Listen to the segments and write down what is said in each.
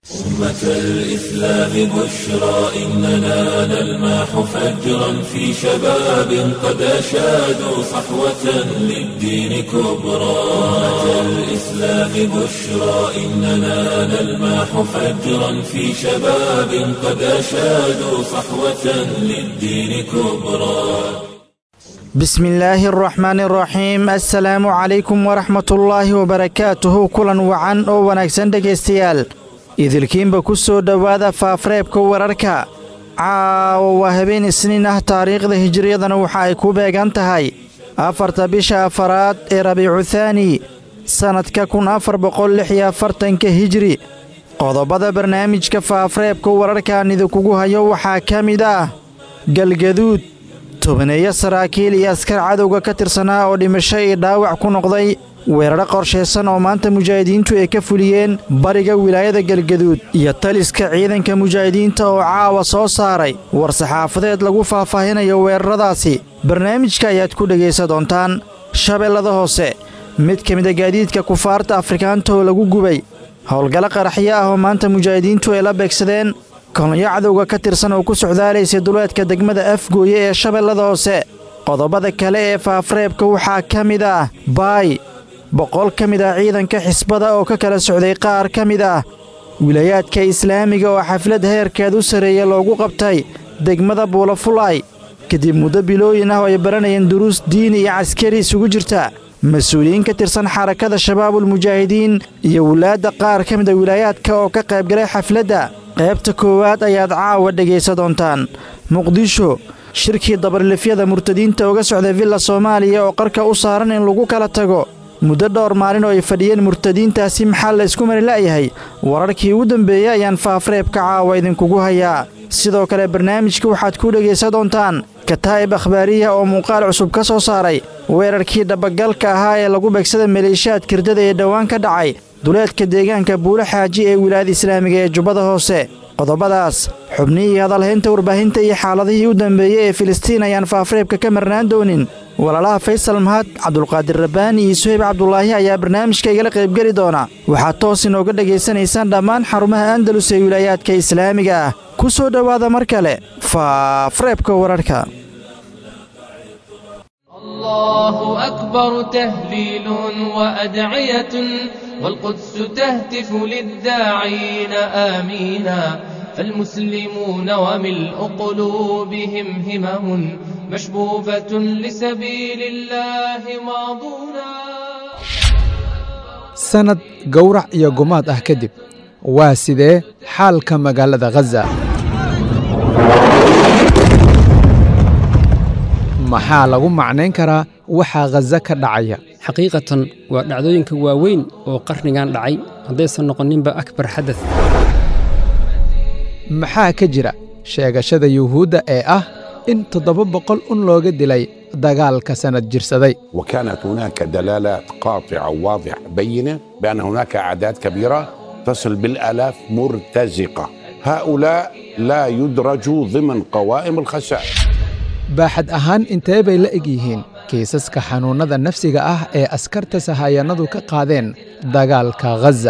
أمة الإسلام بشرى إننا نلمح فجرا في شباب قد أشادوا صحوة للدين كبرى أمة الإسلام بشرى إننا نلمح فجرا في شباب قد أشادوا صحوة للدين كبرى bismi illaahi araxmaani araxiim assalaamu calaykum waraxmatullaahi wabarakaatuhu kulan wacan oo wanaagsan dhegaystayaal idilkiinba ku soo dhowaada faafreebka wararka caawa waa habeen isniin ah taariikhda hijiriyadana waxa ay ku beegan tahay afarta bisha afaraad ee rabiicu thaani sannadka kun afar boqol lix iyo afartanka hijri qodobada barnaamijka faafreebka wararkaan idinkugu hayo waxaa ka mid ah galgaduud tobaneeyo saraakiil iyo askar cadowga ka tirsanaa oo dhimasho iyo dhaawac ku noqday weeraro qorshaysan oo maanta mujaahidiintu ay ka fuliyeen bariga wilaayada galgaduud iyo taliska ciidanka mujaahidiinta oo caawa soo saaray war-saxaafadeed lagu faahfaahinayo weeraradaasi barnaamijka ayaad ku dhegaysa doontaan shabeellada hoose mid ka mida gaadiidka kufaarta afrikaanta oo lagu gubay howlgallo qaraxyo ah oo maanta mujaahidiintu ay la beegsadeen kolonyo cadowga ka tirsan oo ku socdaalaysay duleedka degmada afgooye ee shabeellada hoose qodobada kale ee faafreebka waxaa ka mid ah baay boqol ka mid ah ciidanka xisbada oo ka kala socday qaar ka mid ah wilaayaadka islaamiga oo xaflad heerkeed u sarreeya loogu qabtay degmada buulafulay kadib muddo bilooyin ah oo ay baranayeen duruus diini iyo caskari isugu jirta mas-uuliyiin ka tirsan xarakada shabaabulmujaahidiin iyo wulaadda qaar ka mid a wilaayaadka oo ka qaybgalay xafladda qaybta koowaad ayaad caawa dhegaysa doontaan muqdisho shirkii dabarlifyada murtadiinta uga socday villa soomaaliya oo qarka u saaran in lagu kala tago muddo dhowr maalin oo ay fadhiyeen murtadiintaasi maxaa la isku mari la'yahay wararkii ugu dambeeyey ayaan faafreebka caawa idinkugu hayaa sidoo kale barnaamijka waxaad ku dhegaysa doontaan kataa'ib akhbaariya oo muuqaal cusub ka soo saaray weerarkii dhabagalka ahaa ee lagu beegsada maleeshiyaad kirdada ee dhowaan ka dhacay duleedka deegaanka buulo xaaji ee wilaayada islaamiga ee jubbada hoose qodobadaas xubnihii hadalhaynta warbaahinta iyo xaaladihii u dambeeyey ee filistiin ayaan faafreebka ka marnaan doonin walaalaha faysal mahad cabdulqaadir rabbaani iyo suhayb cabdulaahi ayaa barnaamijka igala qaybgeli doona waxaad toos inooga dhegaysanaysaan dhammaan xarumaha andalus ee wilaayaadka islaamiga ah ku soo dhowaada mar kale faafreebka wararka الله أكبر تهليل وأدعية والقدس تهتف للداعين آمينا فالمسلمون وملء قلوبهم همم مشبوبة لسبيل الله ماضونا sanad gowrac iyo gumaad ah kadib waa sidee xaalka magaalada khaza maxaa lagu macnayn karaa waxaa khaza ka dhacaya xaqiiqatan waa dhacdooyinka waaweyn oo qarnigan dhacay haddaysan noqoninba akbar xadad maxaa ka jira sheegashada yuhuudda ee ah in toddoba boqol un looga dilay dagaalka sannad jirsaday وكانت هناك دلالات قاطعة واضحة بينة بأن هناك أعداد كبيرة تصل بالآلاف مرتزقة هؤلاء لا يدرجوا ضمن قوائم الخسائر baaxad ahaan intee bay la eg yihiin kiisaska xanuunnada nafsiga ah ee askarta sahayanadu ka qaadeen dagaalka khaza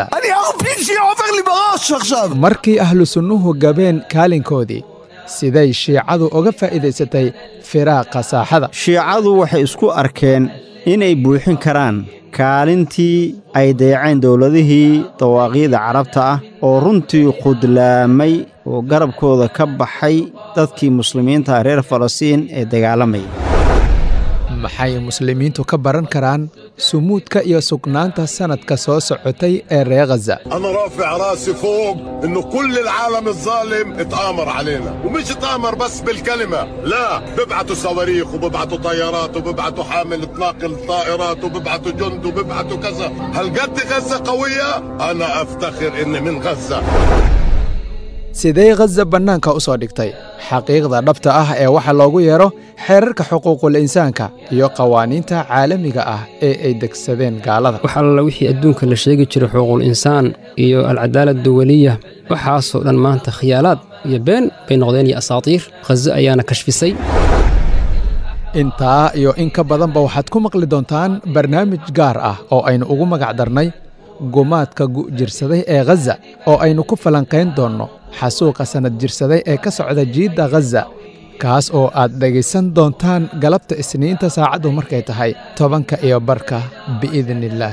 markii ahlu sunnuhu gabeen kaalinkoodii siday shiicadu uga faa'iidaysatay firaaqa saaxada shiicadu waxay isku arkeen inay buuxin karaan kaalintii ay dayaceen dowladihii dawaaqiida carabta ah oo runtii khudlaamay oo garabkooda ka baxay dadkii muslimiinta reer falastiin ee dagaalamaya maxay muslimiintu ka baran karaan sumuudka iyo sugnaanta sannadka soo socotay ee reer khaza انا رافع راسي فوق انه كل العالم الظالم اتآمر علينا ومش اتآمر بس بالكلمة لا ببعتوا صواريخ وببعتوا طيارات وببعتوا حامل تناقل طائرات وببعتوا جند وببعتوا كذا هل قد غزة قوية انا افتخر اني من غزة sidee khaza bannaanka u soo dhigtay xaqiiqda dhabta ah ee waxa loogu yeedho xeerarka xuquuqul insaanka iyo qawaaniinta caalamiga ah ee ay degsadeen gaalada wax alla wixii adduunka la sheegi jiray xuquuqul insaan iyo alcadaalad duwaliya waxaasoo dhan maanta khiyaalaad iyo been bay noqdeen iyo asaatiir khaza ayaana kashfisay intaa iyo in ka badanba waxaad ku maqli doontaan barnaamij gaar ah oo aynu ugu magac darnay gumaadka gu'jirsaday ee khaza oo aynu ku falanqayn doonno xasuuqa sannad jirsaday ee ka socda jiidda khaza kaas oo aad dhegaysan doontaan galabta isniinta saacaddu markay tahay tobanka iyo barka biidniillaah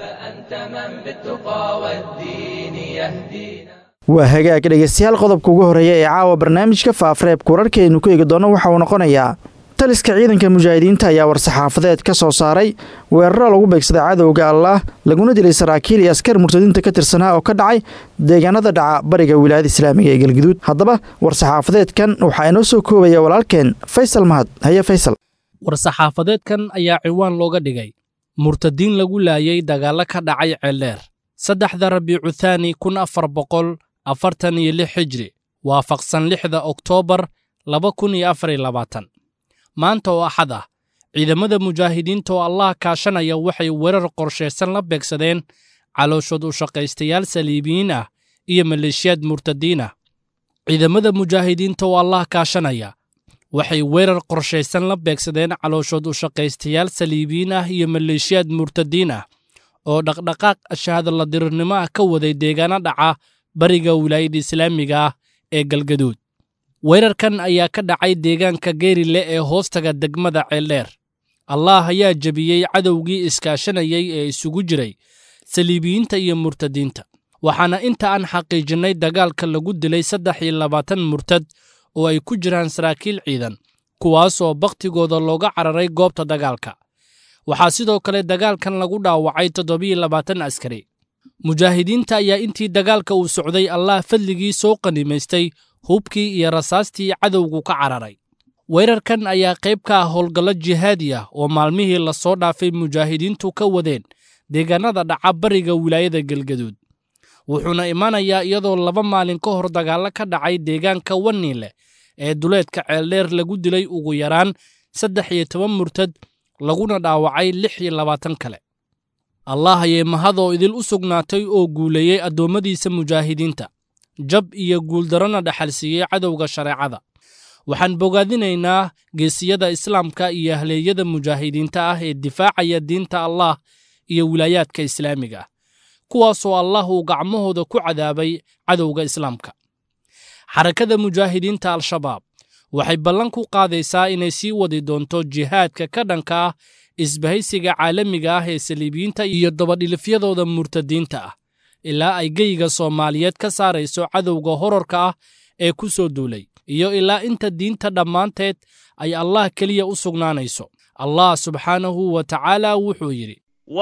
waa hagaag dhegeystayaal qodobka ugu horreeya ee caawa barnaamijka faafareebka wararkaaynu ku eegi doonno waxa uu noqonayaa taliska ciidanka mujaahidiinta ayaa war-saxaafadeed ka soo saaray weeraro lagu beegsaday cadowga allaah laguna dilay saraakiil iyo askar murtadiinta ka tirsanaa oo ka dhacay deegaanada dhaca bariga wilaayada islaamiga ee galguduud haddaba war-saxaafadeedkan waxaa inoo soo koobaya walaalkeen faysal mahad haye faysal war-saxaafadeedkan ayaa ciwaan looga dhigay murtadiin lagu laayay dagaallo ka dhacay ceeldheer saddexda rabiicu thaani kun afar boqol afartan iyo lix xijri waafaqsan lixda oktoobar laba kun iyo afar iyo labaatan maanta oo axad ah ciidamada mujaahidiinta oo allah kaashanaya waxay weerar qorshaysan la beegsadeen calooshood u shaqaystayaal saliibiyiin ah iyo maleeshiyaad murtadiin ah ciidamada mujaahidiinta oo allah kaashanaya waxay weerar qorshaysan la beegsadeen calooshood u shaqaystayaal saliibiyiin ah iyo maleeshiyaad murtadiin ah oo dhaqdhaqaaq shahaadala dirirnimo ah ka waday deegaano dhaca bariga wilaayada islaamiga ah ee galgaduud weerarkan ayaa ka dhacay deegaanka geerile ee hoostaga degmada ceeldheer allaah ayaa jebiyey cadowgii iskaashanayay ee isugu jiray saliibiyiinta iyo murtadiinta waxaana inta aan xaqiijinnay dagaalka lagu dilay saddex iyo labaatan murtad oo ay ku jiraan saraakiil ciidan kuwaasoo bakhtigooda looga cararay goobta dagaalka waxaa sidoo kale dagaalkan lagu dhaawacay toddobiyo labaatan askari mujaahidiinta ayaa intii dagaalka uu socday allah fadligii soo qanimaystay hubkii iyo rasaastii cadowgu ka cararay weerarkan ayaa qayb ka ah howlgallo jihaadi ah oo maalmihii lasoo dhaafay mujaahidiintu ka wadeen deegaanada dhaca bariga wilaayada galgaduud wuxuuna imanayaa iyadoo laba maalin ka hor dagaallo ka dhacay deegaanka waniile ee duleedka ceeldheer lagu dilay ugu yaraan saddex iyo toban murtad laguna dhaawacay lix iyo labaatan kale allah ayay mahadoo idil u sugnaatay oo guuleeyey addoommadiisa mujaahidiinta jab iyo guuldarrona dhaxalsiiyey cadowga shareecada waxaan bogaadinaynaa geesiyada islaamka iyo ahleeyada mujaahidiinta ah ee difaacaya diinta allah iyo wilaayaadka islaamiga ah kuwaasoo allah uu gacmahooda ku cadaabay cadowga islaamka xarakada mujaahidiinta al-shabaab waxay ballan ku qaadaysaa inay sii wadi doonto jihaadka ka dhanka ah isbahaysiga caalamiga ah ee saliibiyiinta iyo dabadhilifyadooda murtadiinta ah ilaa ay geyiga soomaaliyeed ka saarayso cadowga horarka ah ee ku soo duulay iyo ilaa inta diinta dhammaanteed ay allah keliya u sugnaanayso allah subxaanahu wa tacaala wuxuu yidhi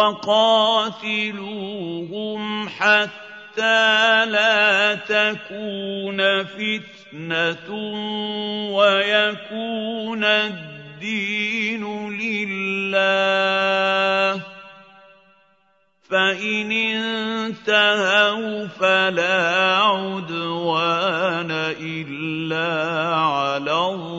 وقاتلوهم حتى لا تكون فتنة ويكون الدين لله فإن انتهوا فلا عدوان إلا على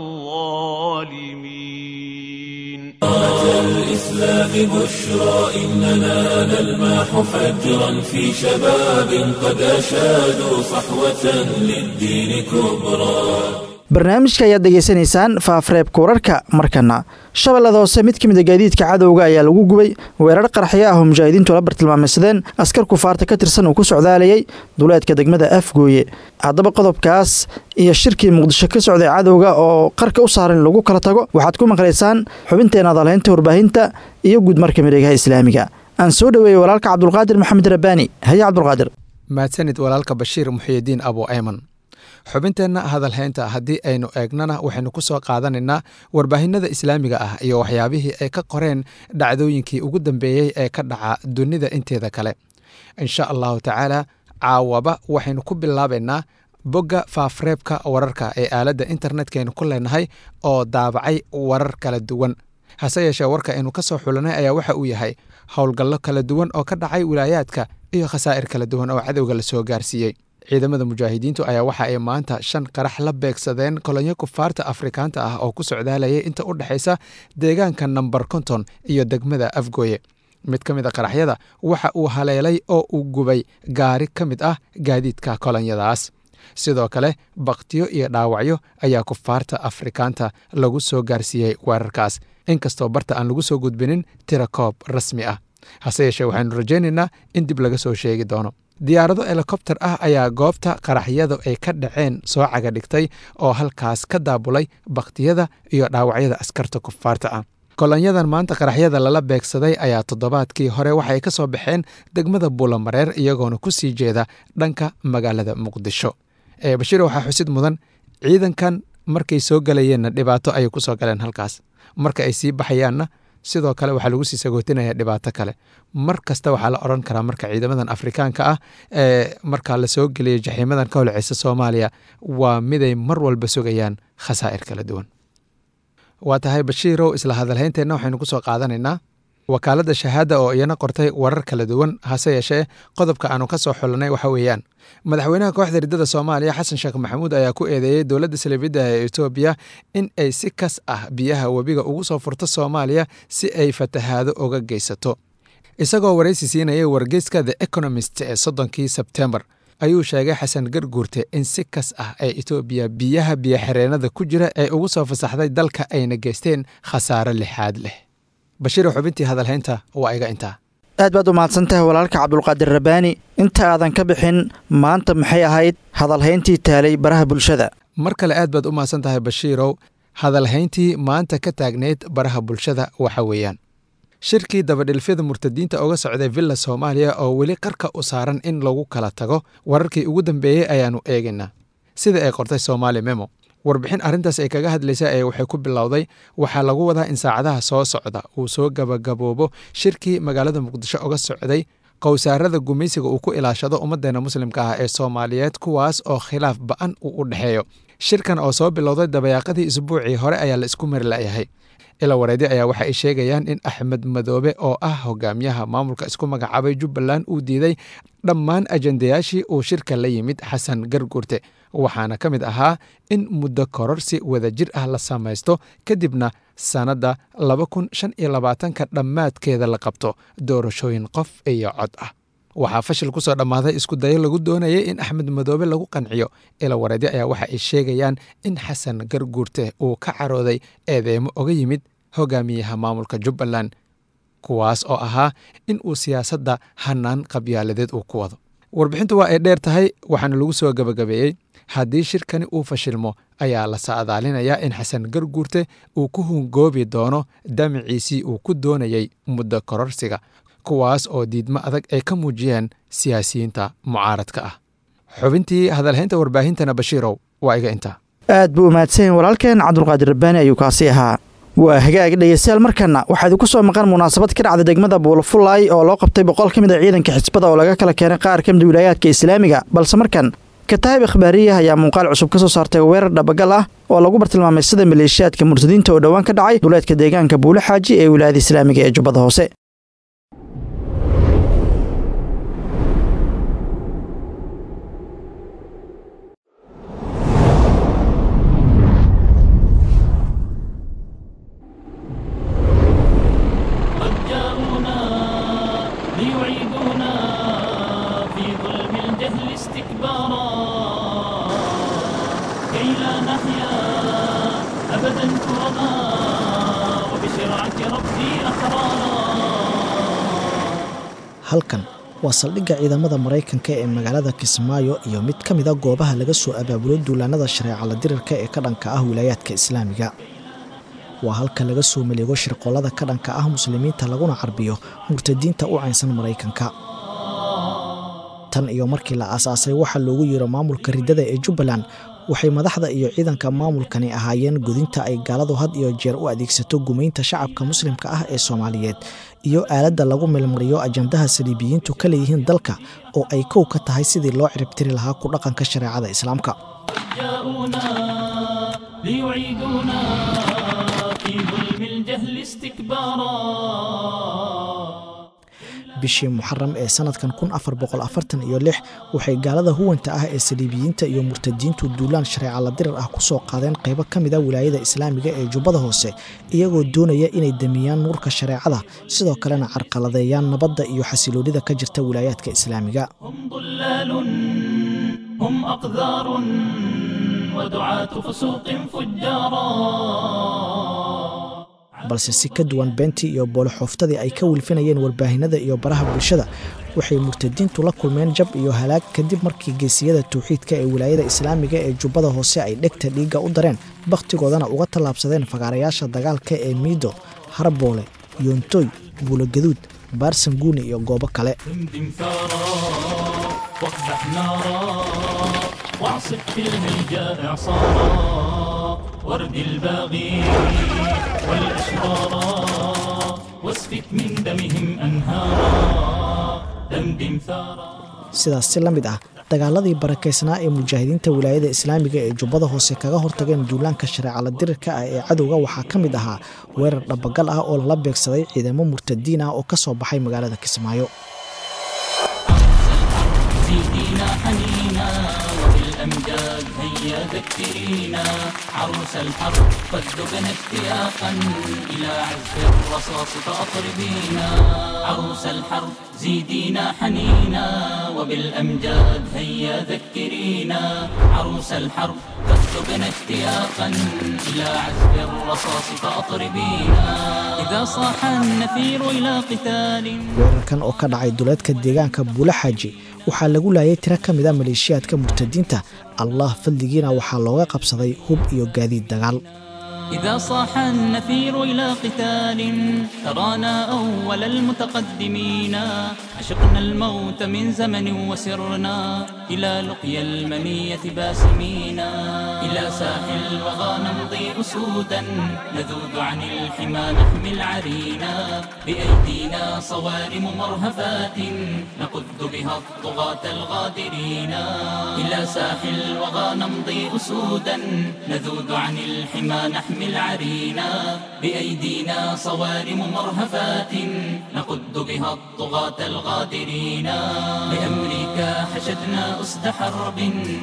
الظالمين الإسلام بشرى إننا نلمح فجرا في شباب قد أشادوا صحوة للدين كبرى barnaamijka ayaad degeysanaysaan faafareebka wararka markana shabeellada hoose mid ka mid a gaadiidka cadowga ayaa lagu gubay weerar qarxyo ah oo mujaahidiintu la bartilmaameysadeen askar kufaarta ka tirsan uu ku socdaalayay duleedka degmada afgooye haddaba qodobkaas iyo shirkii muqdisho ka socday cadowga oo qarka u saaran in lagu kala tago waxaad ku maqlaysaan xubinteena adalhaynta warbaahinta iyo guudmarka miregaha islaamiga aan soo dhoweeyey walaalka cabdulqaadir maxamed rabbaani haye cabdulqaadir mahadsanid walaalka bashiir muxiyidiin abu ayman xubinteenna hadalhaynta haddii aynu eegnana waxaynu ku soo qaadanaynaa warbaahinada islaamiga ah iyo waxyaabihii ay ka qoreen dhacdooyinkii ugu dambeeyey ee ka dhaca dunida inteeda kale insha allahu tacaala caawaba waxaynu ku bilaabaynaa bogga faafreebka wararka ee aaladda internetkaynu ku leenahay oo daabacay warar kala duwan hase yeeshee warka aynu ka soo xulanay ayaa waxa uu yahay howlgallo kala duwan oo ka dhacay wilaayaadka iyo khasaa'ir kala duwan oo cadowga la soo gaarsiiyey ciidamada mujaahidiintu ayaa waxa ay maanta shan qarax la beegsadeen kolonyo kufaarta afrikaanta ah oo ku socdaalayay inta u dhexaysa deegaanka namber konton iyo degmada afgooye mid ka mid a qaraxyada waxa uu haleelay oo uu gubay gaari ka mid ah gaadiidka kolonyadaas sidoo kale bakhtiyo iyo dhaawacyo ayaa kufaarta afrikaanta lagu soo gaarsiiyey weerarkaas inkastoo barta aan lagu soo gudbinin tira koob rasmi ah hase yeeshee waxaynu rajaynaynaa in dib laga soo sheegi doono diyaarado helikobter ah ayaa goobta qaraxyadu ay ka dhaceen soo caga dhigtay oo halkaas ka daabulay bakhtiyada iyo dhaawacyada askarta kufaarta ah kolonyadan maanta qaraxyada lala beegsaday ayaa toddobaadkii hore waxay ka soo baxeen degmada buulamareer iyagoona ku sii jeeda dhanka magaalada muqdisho ee bashiir waxaa xusid mudan ciidankan markay soo galayeenna dhibaato ayay ku soo galeen halkaas marka ay sii baxayaanna sidoo kale waxaa lagu sii sagootinaya dhibaato kale mar kasta waxaa la odhan karaa marka ciidamadan afrikaanka ah ee markaa lasoo geliya jaxiimadan ka holceysa soomaaliya waa miday mar walba sugayaan khasaa'ir kala duwan waa tahay bashiirow isla hadalhaynteenna waxaynu ku soo qaadanaynaa wakaaladda shahaada oo iyana qortay warar kala duwan hase yeeshee qodobka aanu ka soo xulanay waxa weeyaan madaxweynaha kooxda riddada soomaaliya xasan sheekh maxamuud ayaa ku eedeeyey dowladda salibidda ee etoobiya in ay si kas ah biyaha webiga ugu soo furto soomaaliya si ay fatahaado uga geysato isagoo waraysi siinayay wargeyska the economist ee soddonkii sebtembar ayuu sheegay xasan garguurte in si kas ah ee etoobiya biyaha biyoxireenada ku jira ee ugu soo fasaxday dalka ayna geysteen khasaare lixaad leh bashiiro xubintii hadalhaynta waa iga intaa aad baad u mahadsantahay walaalka cabdulqaadir rabbaani inta aadan ka bixin maanta maxay ahayd hadalhayntii taalay baraha bulshada mar kale aad baad u mahadsan tahay bashiirow hadalhayntii maanta ka taagneyd baraha bulshada waxa weeyaan shirkii dabadhilfyada murtadiinta uga socday villa soomaaliya oo weli qarka u saaran in lagu kala tago wararkii ugu dambeeyey ayaannu eegaynaa sida ay qortay soomaali memo warbixin arrintaas ay kaga hadlaysa ee waxay ku bilowday waxaa lagu wadaa in saacadaha soo socda uu soo gabagaboobo shirkii magaalada muqdisho uga socday qowsaarada gumaysiga uu ku ilaashado ummaddeena muslimka ah ee soomaaliyeed kuwaas oo khilaaf ba'an uu u dhexeeyo shirkan oo soo bilowday dabayaaqadii isbuucii hore ayaa la isku mari la'yahay ila wareedi ayaa waxa ay sheegayaan in axmed madoobe oo ah hogaamiyaha maamulka isku magacaabay jubbaland uu diiday dhammaan ajendayaashii uu shirka la yimid xasan garguurte waxaana ka mid ahaa in muddo kororsi wadajir ah la samaysto kadibna sannadda laba kun shan iyo labaatanka dhammaadkeeda la qabto doorashooyin qof iyo cod ah waxaa fashil ku soo dhammaaday isku dayo lagu doonayay in axmed madoobe lagu qanciyo ila wareedi ayaa waxa ay sheegayaan in xasan garguurte uu ka carooday eedeemo oga yimid hogaamiyaha maamulka jubbaland kuwaas oo ahaa in uu siyaasadda hanaan qabyaaladeed uu ku wado warbixintu waa ay dheer tahay waxaana lagu soo gabagabeeyey haddii shirkani uu fashilmo ayaa la saadaalinayaa in xasan garguurte uu ku hungoobi doono damiciisii uu ku doonayey muddo kororsiga kuwaas oo diidmo adag ay ka muujiyeen siyaasiyiinta mucaaradka ah xubintii hadalhaynta warbaahintana bashiirow waa iga intaa aad buu umaadsanyahin walaalkeen cabdulqaadir rabbaani ayuu kaasi ahaa waa hagaag dhegeystayaal markana waxaa idinku soo maqan munaasabad ka dhacda degmada buulafulay oo loo qabtay boqol ka mid a ciidanka xisbada oo laga kala keenay qaar ka mid wilaayaadka islaamiga balse markan kataayib ikhbaariya ayaa muuqaal cusub ka soo saartay weerar dhabagal ah oo lagu bartilmaamay sida maleeshiyaadka murtadiinta oo dhowaan ka dhacay duleedka deegaanka buule xaaji ee wilaayada islaamiga ee jubbada hoose halkan waa saldhigga ciidamada maraykanka ee magaalada kismaayo iyo mid ka mida goobaha laga soo abaabulo duulaanada shareecala dirirka ee ka dhanka ah wilaayaadka islaamiga waa halka laga soo maleego shirqollada ka dhanka ah muslimiinta laguna carbiyo murtadiinta u caynsan maraykanka tan iyo markii la aasaasay waxaa loogu yeero maamulka riddada ee jubbaland waxay madaxda iyo ciidanka maamulkani ahaayeen godinta ay gaaladu had iyo jeer u adeegsato gumaynta shacabka muslimka ah ee soomaaliyeed iyo aaladda lagu milmariyo ajandaha saliibiyiintu ka leeyihiin dalka oo ay kow ka tahay sidii loo ciribtiri lahaa ku dhaqanka shareecada islaamka bishii muxaram ee sanadkan iyo waxay gaalada huwanta ah ee saliibiyiinta iyo murtadiintu duulaan shareecala dirar ah ku soo qaadeen qaybo ka mid a wilaayada islaamiga ee jubbada hoose iyagoo doonaya inay damiyaan nuurka shareecada sidoo kalena carqaladeeyaan nabadda iyo xasiloonida ka jirta wilaayaadka islaamiga balse si ka duwan beentii iyo boolixooftadii ay ka wilfinayeen warbaahinada iyo baraha bulshada waxay murtadiintu la kulmeen jab iyo halaag kadib markii geesiyada tawxiidka ee wilaayada islaamiga ee jubbada hoose ay dhegta dhiigga u dareen bakhtigoodana uga tallaabsadeen fagaarayaasha dagaalka ee miido harboole yoontoy buulogaduud baarsanguuni iyo goobo kale واقدح نارا واعصف في الهيجاء اعصارا ورد الباغي والاشرارا واسفك من دمهم انهارا دمدم ثارا sidaas si la mid ah dagaaladii barakaysnaa ee mujaahidiinta wilaayada islaamiga ee jubbada hoose kaga hortageen duulaanka shareecala dirirka ah ee cadowga waxaa ka mid ahaa weerar dhabagal ah oo lala beegsaday ciidamo murtadiin ah oo ka soo baxay magaalada kismaayo زيدينا حنينا وبالأمجاد هيا ذكرينا عروس الحرب قد ذقنا اشتياقا إلى عزف الرصاص فأطربينا عروس الحرب زيدينا حنينا وبالأمجاد هيا ذكرينا عروس الحرب قد ذقنا اشتياقا إلى عزف الرصاص فأطربينا إذا صاح النفير إلى قتال weerarkan oo ka dhacay duleedka deegaanka buula xaaji waxaa lagu laayay tiro ka mid a maleeshiyaadka murtadiinta allah fadligiina waxaa looga qabsaday hub iyo gaadiid dagaal إذا صاح النفير إلى قتال ترانا أول المتقدمين عشقنا الموت من زمن وسرنا إلى لقيا المنية باسمين إلى ساحل الوغى نمضي أسودا نذود عن الحمى نحمي العرينا بأيدينا صوارم مرهفات نقذ بها الطغاة الغادرين إلى ساحل الوغى نمضي أسودا نذود عن الحمى نحمي العرينا بأيدينا صوارم مرهفات نقد بها الطغاة الغادرين لأمريكا حشدنا أسد حرب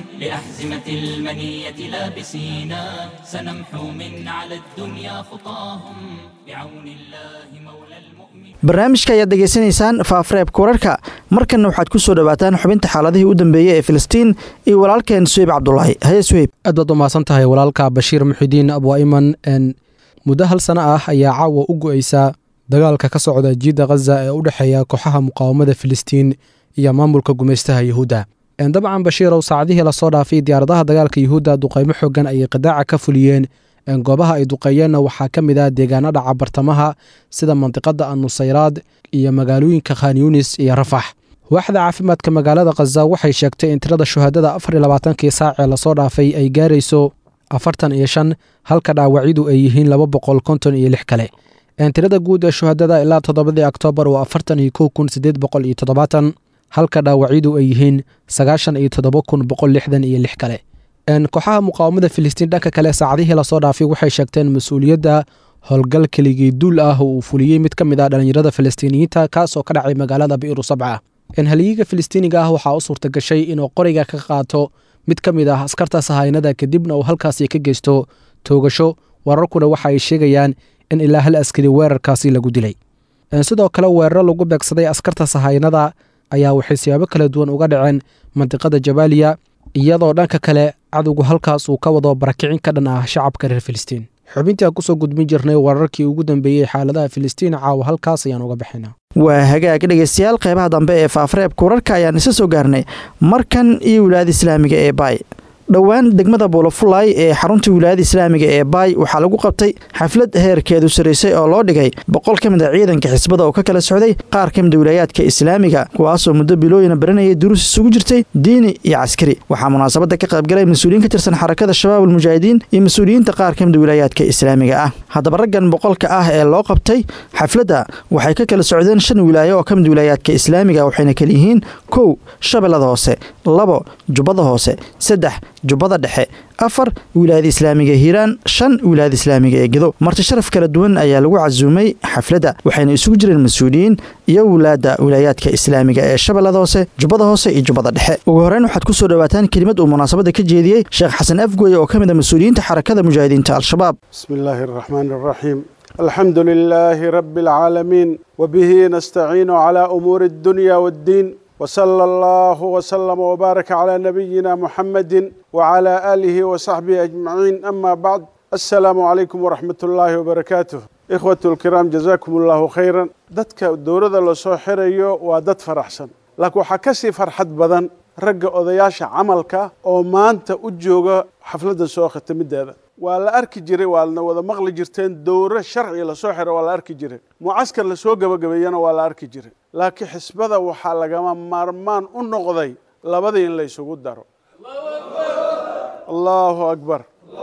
لأحزمة المنية لابسينا سنمحو من على الدنيا خطاهم بعون الله مولى المؤمنين barnaamijka ayaad degeysanaysaan faafareebka wararka markanna waxaad ku soo dhowaataan xubinta xaaladihii u dambeeyey ee filistiin iyo walaalkeen suheyb cabdulaahi haye suheyb aad baad u mahadsan tahay walaalka bashiir muxidiin abwaiman n muddo hal sano ah ayaa caawa u go-eysa dagaalka ka socda jiidda khaza ee u dhexeeya kooxaha muqaawamada filistiin iyo maamulka gumaystaha yuhuudda dabcan bashiirow saacadihii lasoo dhaafay diyaaradaha dagaalka yuhuudda duqaymo xoogan ayay qidaaca ka fuliyeen goobaha ay duqeeyeenna waxaa ka mid ah deegaano dhaca bartamaha sida mandiqada annusayraad iyo magaalooyinka khan yunis iyo rafax waaxda caafimaadka magaalada khaza waxay sheegtay in tirada shuhaadada afar iyo labaatankii saac ee lasoo dhaafay ay gaarayso afartan iyo shan halka dhaawacyadu ay yihiin laba boqol konton iyo lix kale tirada guud ee shuhaadada ilaa toddobadii oktoobar waa afartan iyo kow kun sideed boqol iyo toddobaatan halka dhaawacyadu ay yihiin sagaashan iyo toddoba kun boqol lixdan iyo lix kale kooxaha muqaawamada filistiin dhanka kale saacadihii lasoo dhaafay waxay sheegteen mas-uuliyadda howlgal keligii duul ah oo uu fuliyey mid ka mid ah dhallinyarada filistiiniyiinta kaasoo ka dhacay magaalada bi'ru sabca halyiga filistiiniga ah waxaa u suurta gashay inuu qoriga ka qaato mid ka mid ah askarta sahaynada kadibna uu halkaasi ka geysto toogasho wararkuna waxa ay sheegayaan in ilaa hal askari weerarkaasi lagu dilay sidoo kale weeraro lagu beegsaday askarta sahaynada ayaa waxay siyaabo kala duwan uga dhaceen mandiqada jabaaliya iyadoo dhanka kale cadowgu halkaas uu ka wado barakicin ka dhan ah shacabka reer filistiin xubintii aan kusoo gudbin jirnay wararkii ugu dambeeyey xaaladaha filistiin caawa halkaas ayaan uga bixinaa waa hagaag dhegeystayaal qeybaha dambe ee faafareebka wararka ayaan isa soo gaarnay markan iyo wilaayada islaamiga ee baay dhowaan degmada buulafulay ee xarunta wilaayada islaamiga ee baay waxaa lagu qabtay xaflad heerkeedu saraysay oo loo dhigay boqol ka mid a ciidanka xisbada oo ka kala socday qaar ka mida wilaayaadka islaamiga kuwaasoo muddo bilooyina baranayay duruus isugu jirtay diini iyo caskari waxaa munaasabadda ka qaybgalay mas-uuliyiin ka tirsan xarakada shabaab almujaahidiin iyo mas-uuliyiinta qaar ka mida wilaayaadka islaamiga ah haddaba raggan boqolka ah ee loo qabtay xafladda waxay ka kala socdeen shan wilaayo oo ka mid wilaayaadka islaamiga waxayna kala yihiin kow shabeellada hoose labo jubbada hoose saddex jubbada dhexe afar wilaayada islaamiga hiiraan shan wilaayada islaamiga ee gedo marti sharaf kala duwan ayaa lagu casuumay xafladda waxayna isugu jireen mas-uuliyiin iyo wulaadda wilaayaadka islaamiga ee shabeellada hoose jubbada hoose iyo jubbada dhexe ugu horreyn waxaad ku soo dhowaataan kelimad uu munaasabadda ka jeediyey sheekh xasan afgoye oo ka mid a mas-uuliyiinta xarakada mujaahidiinta al-shabaab بسم الله الرحمن الرحيم الحمد لله رب العالمين وبه نستعين على أمور الدنيا والدين وصلى الله وسلم وبارك على نبينا محمد وعلى آله وصحبه أجمعين أما بعد السلام عليكم ورحمة الله وبركاته ikhwatu lkiraam jazaakum allahu khayran dadka dowladda lasoo xirayo waa dad faraxsan laakiin waxaa ka sii farxad badan ragga odayaasha camalka oo maanta u jooga xafladda soo khitamideeda waa la arki jiray waadna wada maqli jirteen dowro sharci lasoo xiro waa la arki jiray mucaskar lasoo gebagabeeyana waa la arki jiray laakiin xisbada waxaa lagama maarmaan u noqday labadii in la ysugu daro allahu akbar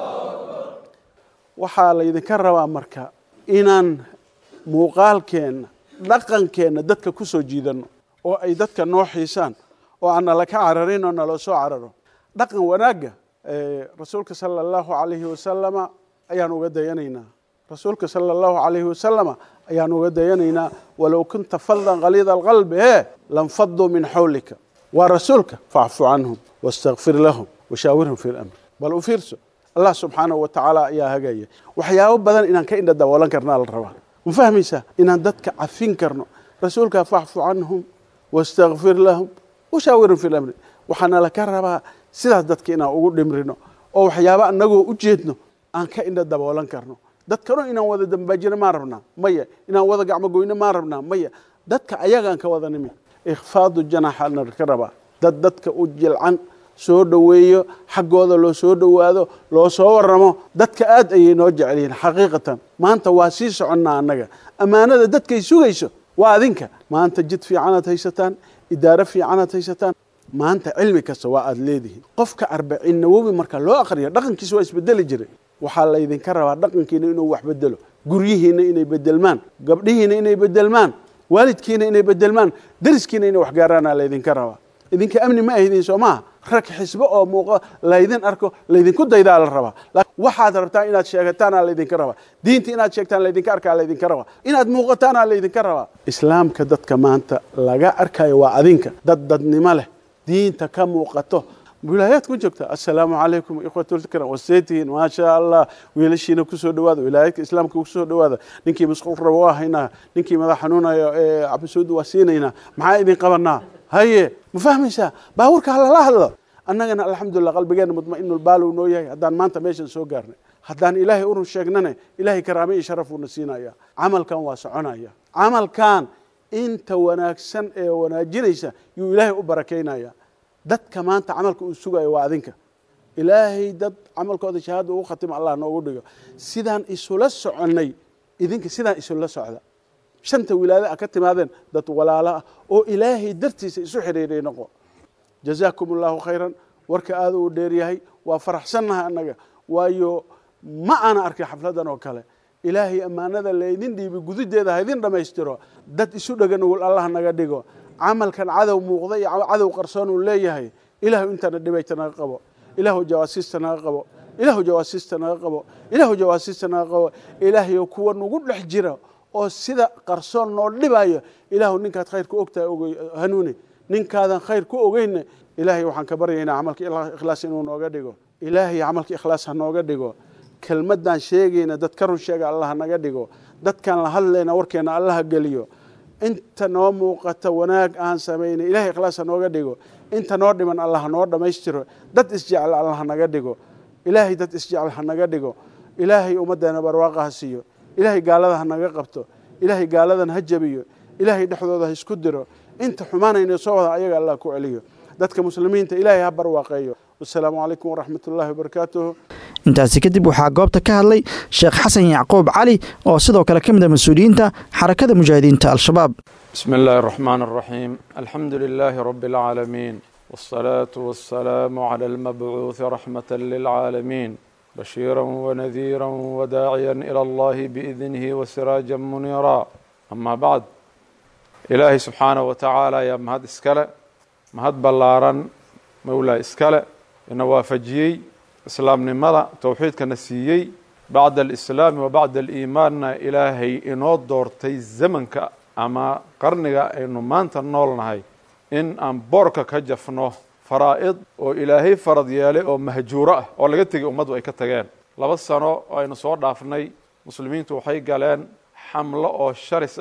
waxaa laydinka rabaa marka inaan muuqaalkeenna dhaqankeenna dadka ku soo jiidanno oo ay dadka noo xiisaan oo aan nala ka cararin oo naloo soo cararo dhaqan wanaagga rasuulka sala allahu calayhi wasalama ayaan uga dayanaynaa rasuulka sala allahu calayhi wasalama ayaan uga dayanaynaa walow kunta faldan khaliida alqalbi hee lanfaduu min xawlika waa rasuulka facfu canhum wastakfir lahum washaawirhum fi lamr bal u fiirso allah subxaanahu wa tacaala ayaa hagaya waxyaabo badan inaan ka indha daboolan karnaa la rabaa ma fahmaysaa inaan dadka cafin karno rasuulka facfu canhum wastakfir lahum washaawirhum fi lamri waxaana laka rabaa sidaas dadka inaan ugu dhimrino oo waxyaaba anagoo u jeedno aan ka indha daboolan karno dadkano inaan wada dambaajino maan rabnaa maya inaan wada gacmogoyno maan rabnaa maya dadka ayagaan ka wada nimi ikhfaadu janaxa naka rabaa dad dadka u jilcan soo dhoweeyo xaggooda loo soo dhowaado loo soo waramo dadka aad ayay noo jecel yihiin xaqiiqatan maanta waa sii soconnaa annaga ammaanada dadkay sugayso waa adinka maanta jid fiicanaad haysataan idaaro fiicanaad haysataan maanta cilmi kasta waa aada leedihiin qofka arbaciin nawowi marka loo aqriyo dhaqankiisa waa isbedeli jiray waxaa laydinka rabaa dhaqankiina inuu wax bedelo guryihiina inay bedelmaan gabdhihiina inay bedelmaan waalidkiina inay bedelmaan dariskiina inay waxgaaraana laydinka rabaa idinka amni ma ahdin soo maaha rag xisbo oo muuqa laydin arko laydinku daydaa la rabaa waxaad rabtaan inaad sheegataana laydinka rabaa diinta inaad sheegtaan laydinka arkaa laydinka rabaa inaad muuqataana laydinka rabaa islaamka dadka maanta laga arkayo waa adinka dad dadnimo leh diinta ka muuqato wilaayaad ku joogta assalaamu calaykum ikhwatulkram waseetihiin maasha allah wiilashiina kusoo dhawaada wilaayaadka islaamka kusoo dhawaada ninkii masquul rabo waa haynaa ninkii madax xanuunayo ee cabdisuud waa siinaynaa maxaa idin qabanaa haye ma fahmaysaa baabuurka halala hadlo annagana alxamdulilah qalbigeena mudmainulbaalow noo yahay haddaan maanta meeshan soo gaarnay haddaan ilaahay urun sheegnane ilaahay karaame iyo sharaf uuna siinaya camalkan waa soconaya camalkan inta wanaagsan ee wanaajinaysa yuu ilaahay u barakaynaya dadka maanta camalka uu sugayo waa adinka ilaahay dad camalkooda shahaada ugu khatimo allah noogu dhigo sidaan isula soconnay idinka sidaan isula socda shanta wilaayada a ka timaadeen dad walaalo ah oo ilaahay dartiisa isu xidhiiray noqo jazaakum allahu khayran warka aada uu dheeryahay waa faraxsannahay annaga waayo ma aana arkay xafladan oo kale ilaahay ammaanada laydin dhiibi gududeeda ha idin dhammaystiro dad isu dhega nugul allah naga dhigo camalkan cadow muuqda iyo cadow qarsoon uu leeyahay ilaahu intana dhibayta naga qabo ilaahu jawaasiista naga qabo ilaahu jawaasiista naga qabo ilaahu jawaasiista naga qabo ilaahayo kuwa nugu dhex jira oo sida qarsoon noo dhibayo ilaahu ninkaad khayr ku ogtahay og hanuuni ninkaadan khayr ku ogeynna ilaahay waxaan ka baryaynaa camalka ikhlaas inuu nooga dhigo ilaahay camalka ikhlaas ha nooga dhigo kelmaddaan sheegayna dad ka run sheega allah naga dhigo dadkaan la hadlayna warkeena allaha geliyo inta noo muuqata wanaag aan samaynay ilahay ikhlaas ha nooga dhigo inta noo dhiman allah ha noo dhammaystiro dad isjecel allah ha naga dhigo ilaahay dad isjecel ha naga dhigo ilaahay ummaddeena barwaaqa ha siiyo ilaahay gaalada ha naga qabto ilaahay gaaladan ha jabiyo ilaahay dhexdooda ha isku diro inta xumaanayna soo wada ayaga allah ku celiyo dadka muslimiinta ilaahay ha barwaaqeeyo wasalaamu calaykum waraxmat ullahi wabarakaatuh intaasi kadib waxaa goobta ka hadlay sheekh xasan yacquub cali oo sidoo kale ka mid a mas-uuliyiinta xarakada mujaahidiinta al-shabaab bismi illaahi araxmaan araxiim alxamdu lilaahi rabbi alcaalamiin wاsalaatu wasalaamu cala almabcuuhi raxmata lilcaalamiin bashiira wanadiira wadaaciya ila allahi biidnihi wasiraaja muniira ama bacd ilaahay subxaanahu wa tacaala ayaa mahad iskale mahad ballaaran mowlaa iskale ina waafajiyey islaamnimada towxiidkana siiyey bacda alislaami wa bacda aliimaanna ilaahay inoo doortay zamanka ama qarniga aynu maanta nool nahay in aan boorka ka jafno faraa'id oo ilaahay farad yeelay oo mahjuuro ah oo laga tegay ummaddu ay ka tageen laba sano oo aynu soo dhaafnay muslimiintu waxay galeen xamlo oo sharis ah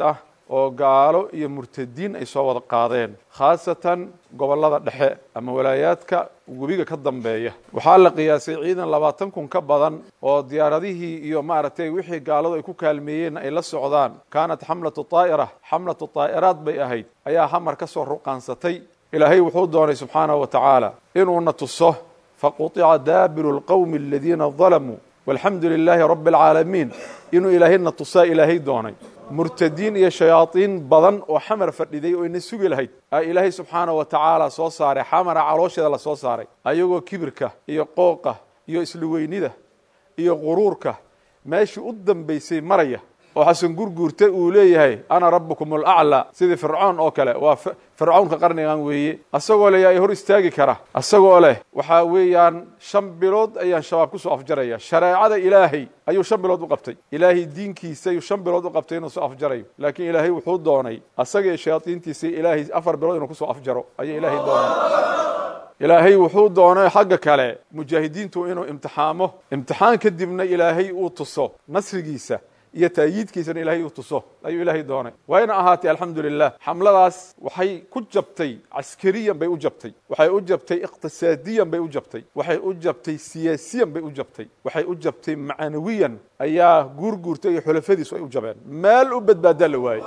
oo gaalo iyo murtadiin ay soo wada qaadeen khaasatan gobollada dhexe ama walaayaadka webiga ka dambeeya waxaa la qiyaasay ciidan labaatan kun ka badan oo diyaaradihii iyo maaragtay wixii gaaladu ay ku kaalmeeyeen ay la socdaan kaanat xamlatu taa'ira xamlatu taa'iraad bay ahayd ayaa hamar ka soo ruqaansatay ilaahay wuxuu doonay subxaanahu wa tacaala inuuna tuso faquطica daabiru lqowmi aladiina dalamuu walxamdu lilaahi rabbi alcaalamiin inuu ilaahayna tusaa ilaahay doonay murtadiin iyo shayaadiin badan oo xamar fadhiday oo ina sugi lahayd aa ilaahay subxaanahu wa tacaala soo saaray xamara caloosheeda la soo saaray ayagoo kibirka iyo qooqa iyo isluweynida iyo quruurka meeshii u dambaysay maraya oo xasan gurguurta uu leeyahay ana rabbukum alaclaa sidii fircoon oo kale waa fircawnka qarnigan weeye asagoo le yaa hor istaagi kara asagoo leh waxaa weeyaan shan bilood ayaan shabaab kusoo afjaraya shareecada ilaahay ayuu shan bilood u qabtay ilaahay diinkiisa ayuu shan bilood u qabtay inuu soo afjarayo laakiin ilaahay wuxuu doonay asaga iyo shayaadiintiisa ilaahay afar bilood inuu kusoo afjaro ayuu ilaahay doonay ilaahay wuxuu doonay xagga kale mujaahidiintu inuu imtixaamo imtixaan kadibna ilaahay uu tuso nasrigiisa iyo taayiidkiisana ilaahay uu tuso ayuu ilaahay doonay wayna ahaatay alxamdu lilah xamladaas waxay ku jabtay caskariyan bay u jabtay waxay u jabtay iqtisaadiyan bay u jabtay waxay u jabtay siyaasiyan bay u jabtay waxay u jabtay macnawiyan ayaa guurguurtay iyo xulafadiisu ay u jabeen meel u badbaadaa la waayey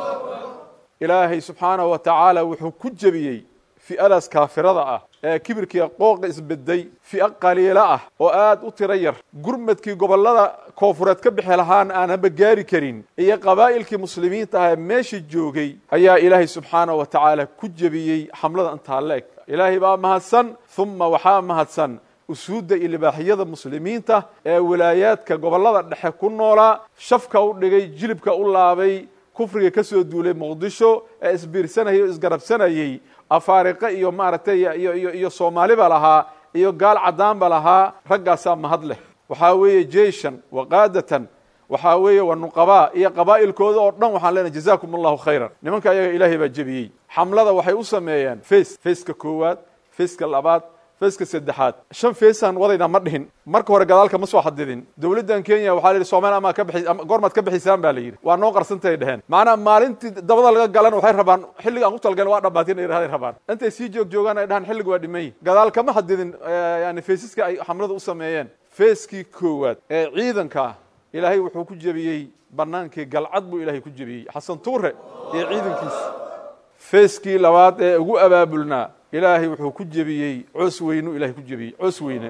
ilaahay subxaanahu wa tacaala wuxuu ku jebiyey fi'adaas kaafirada ah ee kibirkiiya qooqa isbeday fi'o qaliilo ah oo aad u tiro yar gurmadkii gobollada koofureed ka bixi lahaan aanaba gaari karin iyo qabaa'ilkii muslimiinta ah ee meesha joogay ayaa ilaahay subxaanahu wa tacaala ku jebiyey xamlada intaa la eg ilaahay baa mahadsan uma waxaa mahadsan usuudda iyo libaaxiyada muslimiinta ee walaayaadka gobollada dhexe ku noolaa shafka u dhigay jilibka u laabay kufriga ka soo duulay muqdisho ee isbiirsanayay o isgarabsanayey afaariqe iyo maaragtay iyo iyo iyo soomaaliba lahaa iyo gaal caddaanba lahaa raggaasaa mahad leh waxaa weeye jeishan waqaadatan waxaa weeye wa nuqabaa iyo qabaa'ilkooda oo dhan waxaan leenahay jazakum allahu khayran nimanka ayaga ilaahay baa jebiyey xamlada waxay u sameeyeen face faceka koowaad faceka labaad feeska saddexaad shan feesaan wadayna ma dhihin marka hore gadaalka ma soo xadidin dowladdan kenya waxaa la yidhi somalia amaa ka bixi goormaad ka bixisaan baa la yidhi waa noo qarsantay dheheen macnaa maalintii dabada laga galan waxay rabaan xilliga aan ku talgalin waa dhamaatin ay yidhahday rabaan intay sii joog joogaan ay dhahaan xilliga waa dhiman yihin gadaal kama xadidin yani feesiska ay xamlada u sameeyeen feeskii koowaad ee ciidanka ilaahay wuxuu ku jebiyey banaankii galcad buu ilaahay ku jebiyey xasan tuure iyo ciidankiisa feeskii labaad ee ugu abaabulnaa ilaahay wuxuu ku jebiyey coos weynuu ilahay ku jebiyey coos weyne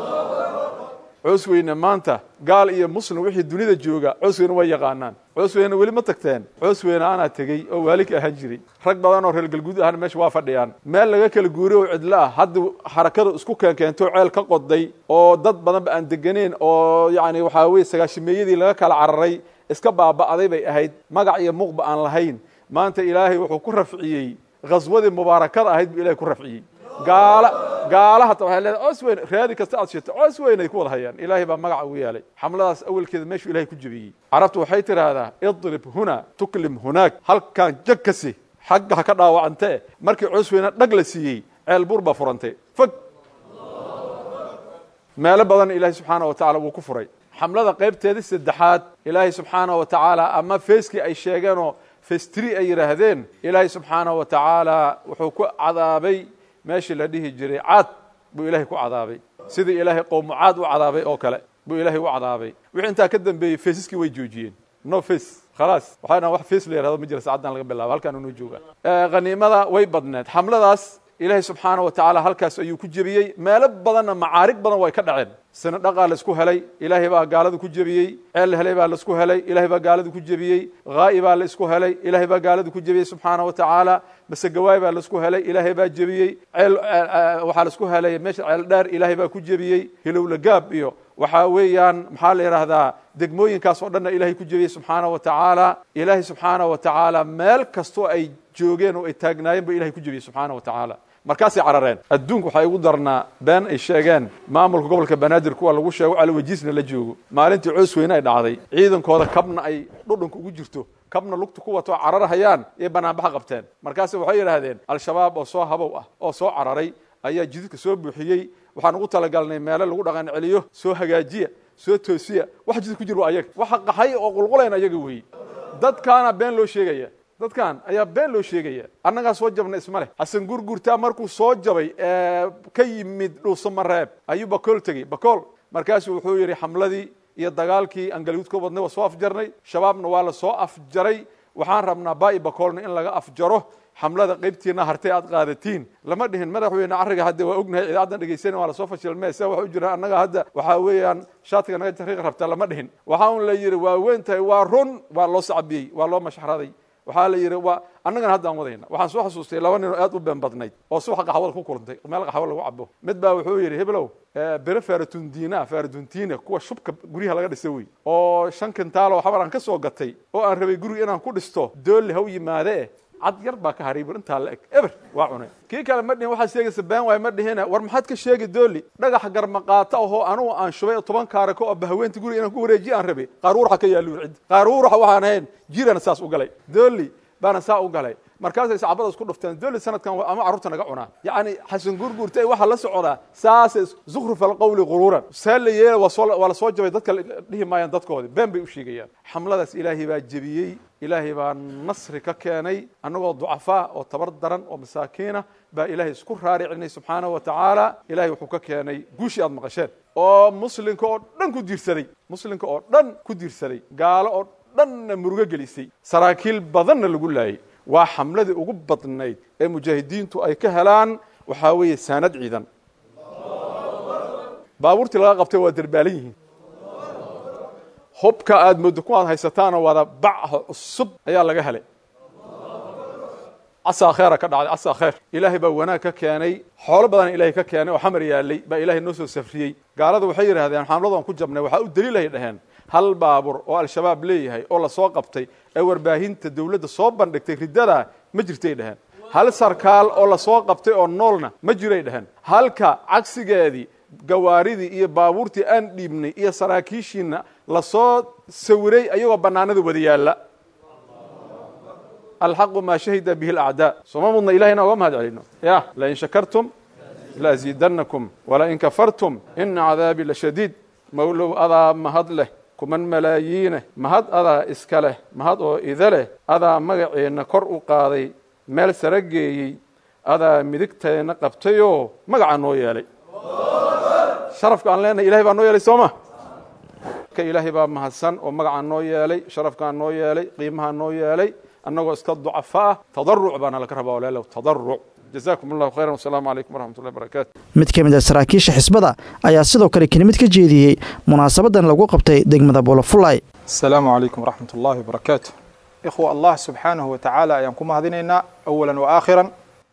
coos weyne maanta gaal iyo muslim wixii dunida jooga coos weyne way yaqaanaan coos weyne weli ma tagteen coos weyne anaa tegey oo waali ka ahaan jiray rag badan oo reer galguud ahana meesha waa fadhiyaan meel laga kala guuriy oo cidlo ah hadda xarakada isku keenkeento ceel ka qoday oo dad badanba aan deganeyn oo yacni waxaa weye sagaashimeeyadii laga kala cararay iska baaba'day bay ahayd magac iyo muuqba aan lahayn maanta ilaahay wuxuu ku rafciyey haswadii mubaarakada ahayd buu ilahay ku rafciyey gaala gaala hata waxay leedahay coos weyne raadi kasta aad sheegto coos weyn ay ku wada hayaan ilaahay baa magaca ugu yeelay xamladaas awelkeeda meeshuu ilahay ku jebiyey carabtu waxay tidhaahdaa idrib huna tuklim hunaag halkaan jag kasi xagga ha ka dhaawacantee markii coos weyne dhag la siiyey ceel buur baa furantay fog meelo badan ilaahay subxaana wa tacala wuu ku furay xamlada qaybteedii saddexaad ilaahay subxaana wa tacaala ama feeskii ay sheegeenoo festri ay yidhaahdeen ilaahay subxaanahu wa tacaala wuxuu ku cadaabay meeshii la dhihi jiray caad buu ilaahay ku cadaabay sidii ilaahay qowmu caad u cadaabay oo kale buu ilaahay u cadaabay wixii intaa ka dambeeyey feesiskii way joojiyeen no face khalaas waxay dhahan wax face la yihahdo ma jira saacaddan laga bilaabo halkaan unoo jooga khaniimada way badneed xamladaas ilaahay subxaana wa tacaala halkaas ayuu ku jebiyey meelo badanna macaarig badan way ka dhaceen sina dhaqaa laisku helay ilaahay baa gaalada ku jebiyey ceel la helay baa laisku helay ilahay baa gaalada ku jebiyey haa'i baa la isku helay ilaahay baa gaalada ku jebiyey subxaana wa tacaala masegawaay baa laisku helay ilaahay baa jebiyey ceel waxaa laisku helay meesha ceel dheer ilaahay baa ku jebiyey hilowla gaab iyo waxaa weeyaan maxaa la yidhaahdaa degmooyinkaas oo dhanna ilahay ku jebiyey subxaana wa tacaala ilaahay subxaana wa tacaala meel kastoo ay joogeen oo ay taagnaayeen ba ilahay ku jebiyey subxaana wa tacaala markaasay carareen adduunku waxay ugu darnaa been ay sheegeen maamulka gobolka banaadir kuwa lagu sheego calawajiisna la joogo maalintii coos weyne ay dhacday ciidankooda kabna ay dhudhunka ugu jirto kabna lugta ku wato cararhayaan iyo banaanbaxa qabteen markaase waxay yidhaahdeen al-shabaab oo soo habow ah oo soo cararay ayaa jididka soo buuxiyey waxaan ugu talagalnay meelo lagu dhaqan celiyo soo hagaajiya soo toosiya wax jidid ku jir waa ayaga waxa qaxay oo qulqulayna ayaga weeye dadkaana been loo sheegaya dadkan ayaa been loo sheegaya annagaa soo jabna isma leh xasan gurgurtaa markuu soo jabay ka yimid dhuusamareeb ayuu bakool tegey bakool markaasuu wuxuu yidhi xamladii iyo dagaalkii aan galguud ka wadnay waa soo afjarnay shabaabna waa la soo afjaray waxaan rabnaa baa'i bakoolna in laga afjaro xamlada qaybtiina hartay aad qaadatiin lama dhihin madaxweyne arriga hadda waa ognahay idaacaddan dhegeysan waa lasoo fashilmee se waxa u jira annaga hadda waxaa weeyaan shaatiga naga jariiq rabta lama dhihin waxaa un la yidhi waa weyn tahay waa run waa loo sacbiyey waa loo mashxaraday waxaa la yidhi waa annagana haddaan wadayna waxaan soo xasuustay laba nin oo aad u been badnayd oo subaxa qaxwada ku kulantay meel qaxwo lagu cabo mid baa wuxuu yidhi heblow bere faradundiina faraduntiina kuwa shubka guryaha laga dhisa wey oo shan kintaal oo xabar aan ka soo gatay oo aan rabay guriga inaan ku dhisto doolli ha u yimaadee cad yar baa ka haray bur intaa la eg eber waa cunay kii kale ma dhihin waxaad sheegaysa been waay ma dhihina war maxaad ka sheegi dooli dhagax garmaqaata ahoo anugu aan shubay oo toban kaarako oo bahaweenta guriga inaan ku wareejiye aan rabay qaaruuraxa ka yaalluun ciddi qaaruuraxa waxaan ahayn jirana saas u galay dooli baana saa u galay markaasay sacbada isku dhufteen dooli sanadkan ama carruurta naga cunaa yacni xasan gurgurta waxaa la socdaa saasay zukhruf alqawli quruuran see la yeela waa la soo jabay dadka dhihi maayaan dadkoodi been bay u sheegayaan xamladaas ilaahay baa jebiyey ilaahay baa nasri ka keenay annagoo ducafaa oo tabar daran oo masaakiina baa ilaahay isku raaricinay subxaana wa tacaala ilahay wuxuu ka keenay guushii aad maqasheen oo muslimka oo dhan ku diirsaday muslimka oo dhan ku diirsaday gaalo oo dhanna murugo gelisay saraakiil badanna lagu laayay waa xamladii ugu badnayd ee mujaahidiintu ay ka helaan waxaa weeye saanad ciidan baabuurtii laga qabtay waa derbaalan yihiin hubka aad moodo ku aad haysataanoo wada bacha cusub ayaa laga helay casaa kheera ka dhacday casaa kheer ilaahay baa wanaag ka keenay xoolo badan ilaahay ka keenay oo xamar yaalay baa ilaahay noo soo safriyey gaalada waxay yidhahdeen xamladan ku jabnay waxaa u daliilahay dhaheen hal baabur oo al-shabaab leeyahay oo lasoo qabtay ee warbaahinta dawladda soo bandhigtay riddadaa ma jirtay dhaheen hal sarkaal oo lasoo qabtay oo noolna ma jiray dhaheen halka cagsigeedii gawaaridii iyo baabuurtii aan dhiibnay iyo saraakiishiina lasoo sawiray ayagoo bannaanada wada yaalla alxaqu maa shahida bihi alacdaa sooma mudna ilahayna oga mahad celino ya lain shakartum laaziidannakum walain kafartum ina cadaabii lashadiid mawlow adaa mahad leh kuman malaayiineh mahad adaa iska leh mahad oo ida leh adaa magaceenna kor u qaaday meel sara geeyey adaa midigteenna qabtayoo magacaa noo yeelay sharafka aan leenahay ilahay baa noo yeelay soo ma ka ilaahay baa mahadsan oo magacaa noo yeelay sharafkaa noo yeelay qiimahaa noo yeelay annagoo iska ducafa ah tadaruc baana laga rabaa walaalow tadaruc jazakum allahu khayran wasalaamu calaykum waraxmat ullahi barakatu mid ka mid a saraakiisha xisbada ayaa sidoo kale kelimad ka jeediyey munaasabadan lagu qabtay degmada bolofulay asalaamu calaykum waraxmat ullahi wabarakaatu ikhwa allah subxaanahu wa tacaala ayaan ku mahadinaynaa awalan wa aakhiran